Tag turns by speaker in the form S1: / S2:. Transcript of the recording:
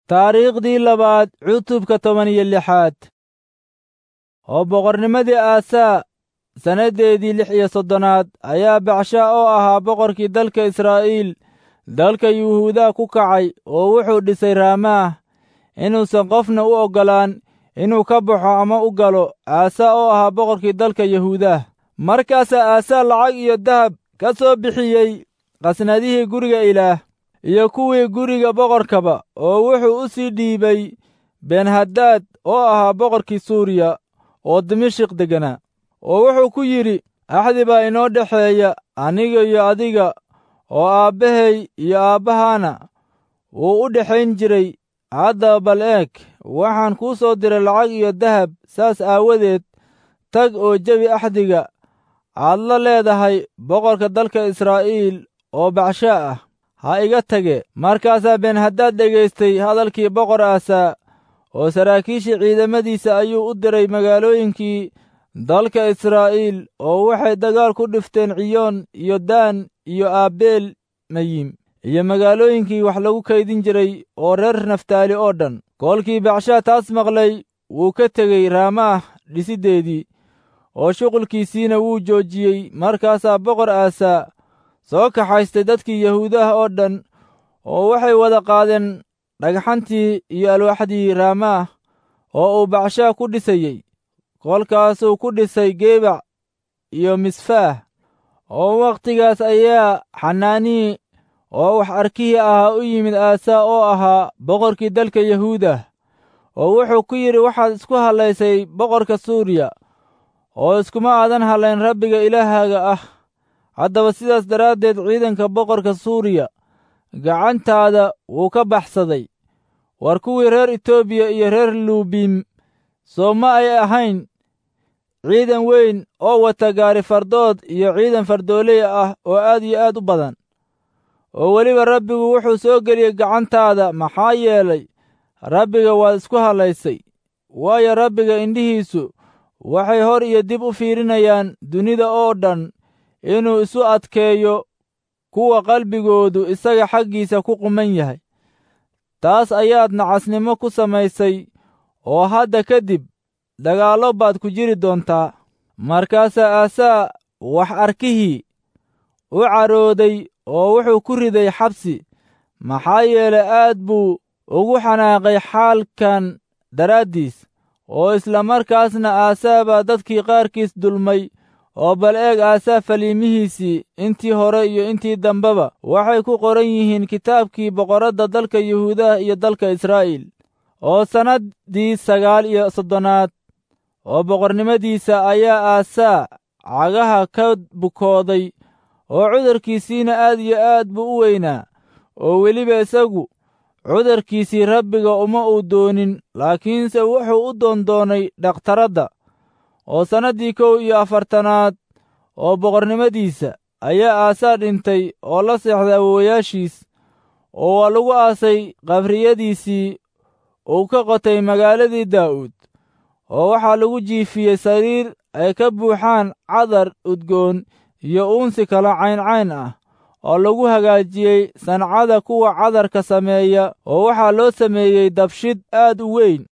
S1: taariikhdii labaad cutubka toban iyo lixaad oo boqornimadii aasaa sannadeedii lix iyo soddonaad ayaa bacsha oo ahaa boqorkii dalka israa'iil dalka yuhuudaa ku kacay oo wuxuu dhisay raamaah inuusan qofna u oggolaan inuu ka baxo ama u galo aasaa oo ahaa boqorkii dalka yahuudaah markaasaa aasaa lacag iyo dahab ka soo bixiyey qasnadihii guriga ilaah iyo kuwii guriga boqorkaba oo wuxuu u sii dhiibay benhadaad oo ahaa boqorkii suuriya oo dimashik degganaa oo wuxuu ku yidhi axdi baa inoo dhexeeya aniga iyo adiga oo aabbahay iyo aabbahaana wuu u dhexayn jiray haddaba bal eeg waxaan kuu soo diray lacag iyo dahab saas aawadeed tag oo jebi axdiga aad la leedahay boqorka dalka israa'iil oo bacshaa ah ha iga tage markaasaa benhadaad dhegaystay hadalkii boqor aasaa oo saraakiishii ciidamadiisa ayuu u diray magaalooyinkii dalka israa'iil oo waxay dagaal ku dhifteen ciyoon iyo daan iyo aabeel mayim iyo magaalooyinkii wax lagu kaydin jiray oo reer naftaali oo dhan koolkii bacshaa taas maqlay wuu ka tegey raamaah dhisiddeedii oo shuqulkiisiina wuu joojiyey markaasaa boqor aasaa soo kaxaystay dadkii yahuudaha oo dhan oo waxay wada qaadeen dhagxantii iyo alwaaxdii raamaah oo uu bacshaa ku dhisayey kolkaasuu ku dhisay geebac iyo misfaah oo wakhtigaas ayaa xanaanii oo wax arkihii ahaa u yimid aasaa oo ahaa boqorkii dalka yahuudah oo wuxuu ku yidhi waxaad isku hallaysay boqorka suuriya oo iskuma aadan hallayn rabbiga ilaahaaga ah haddaba sidaas daraaddeed ciidanka boqorka suuriya gacantaada wuu ka baxsaday war kuwii reer etoobiya iyo reer luubiim soo ma ay ahayn ciidan weyn oo wata gaari fardood iyo ciidan fardooley ah oo aad iyo aad u badan oo weliba rabbigu wuxuu soo geliyey gacantaada maxaa yeelay rabbiga waad isku hallaysay waayo rabbiga indhihiisu waxay hor iyo dib u fiirinayaan dunida oo dhan inuu isu adkeeyo kuwa qalbigoodu isaga xaggiisa ku quman yahay taas ayaad nacasnimo ku samaysay oo hadda kadib dagaallo baad ku jiri doontaa markaasaa aasaa wax arkihii u carooday oo wuxuu ku riday xabsi maxaa yeelay aad buu ugu xanaaqay xaalkan daraaddiis oo isla markaasna aasaa baa dadkii qaarkiis dulmay oo bal eeg aasaa faliimihiisii intii hore iyo intii dambeba waxay ku qoran yihiin kitaabkii boqorradda dalka yuhuudaha iyo dalka israa'iil oo sannaddii sagaal iyo soddonaad oo boqornimadiisa ayaa aasaa cagaha ka bukooday oo cudurkiisiina aad iyo aad buu u weynaa oo weliba isagu cudurkiisii rabbiga uma uu doonin laakiinse wuxuu u doondoonay dhakhtaradda oo sannaddii kow iyo afartanaad oo boqornimadiisa ayaa aasaa dhintay oo la seexday awowayaashiis oo waa lagu aasay qabriyadiisii uu ka qotay magaaladii daa'uud oo waxaa lagu jiifiyey sariir ay ka buuxaan cadar udgoon iyo uunsi kala cayncayn ah oo lagu hagaajiyey sancada kuwa cadarka sameeya oo waxaa loo sameeyey dabshid aad u weyn